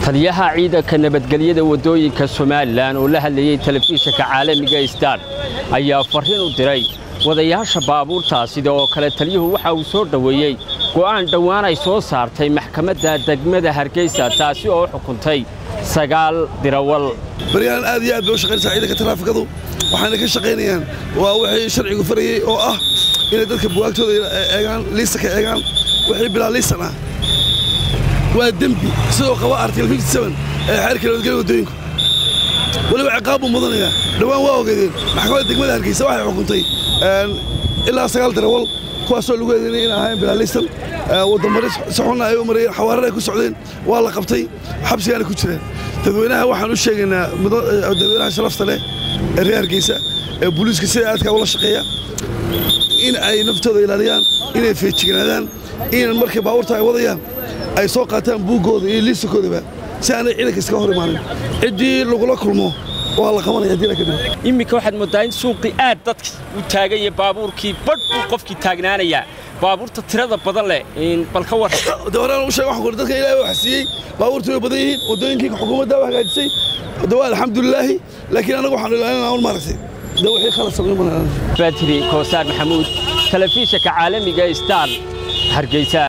taliyaha ciidanka nabadgelyada waddooyinka somalilan oo la hadlayey telefishinka caalamiga star ayaa farriin u diray wadayaasha baabuurtaa sida oo kale taliyuhu waxa uu soo dhoweeyey go'aan dhowaan ay soo saartay maxkamadda degmada hargeysa taasi oo xukuntay sagaal dirawal baryahan aad iyo aad bay u shaqaynaysaa ciidanka taraafikadu waxayna ka shaqaynayaan waa wixii sharcigu farayey oo ah inay dadka bugaagtooda eegaan liisa ka eegaan wixii bilaa liisan ah waa dembi sidoo qaba article ee xeerka nabadgelya waddooyinku weliba ciqaab buu mudanayaa dhowaan waa ogeedeen maxkamadda degmada hargeysa waxay xukuntay ilaa sagaal darawal kuwaasoo lagu eedeynay in ahayn bilaa liisan wadamari si xunna ay u marayeen xawaarar ay ku socdeen waa la qabtay xabsigaana ku jireen dadweynaha waxaan u sheegaynaa dadweynaha sharafta leh ee reer hargeysa ee booliiska sida aadka ula shaqeeya in ay naftooda ilaaliyaan inay feejignaadaan in markay baabuurta ay wadayaan ay soo qaataan buuggooda iyo liisankoodaba si aanay ciidanka iskaga hor imaanin ciddii lagula kulmo waa la qabanaya haddii la ka dhigo iminka waxaad mooddaa in suuqii aad dadka u taagan yahay baabuurkii badh buu qofkii taagnaanayaa baabuurta tirada badan leh bal ka war de horaan u sheeg waxaan ku dadka ilaahay wax siiyey baabuurtu way badan yihiin waddooyinkii xukuumadda waa hagaajisay de waa alxamdulilaahi laakiin anagu waxaanu ilaalinaa un maaragtay de wixii khala samayn banaan batri koosaar maxamuud telefishinka caalamiga star hargeysa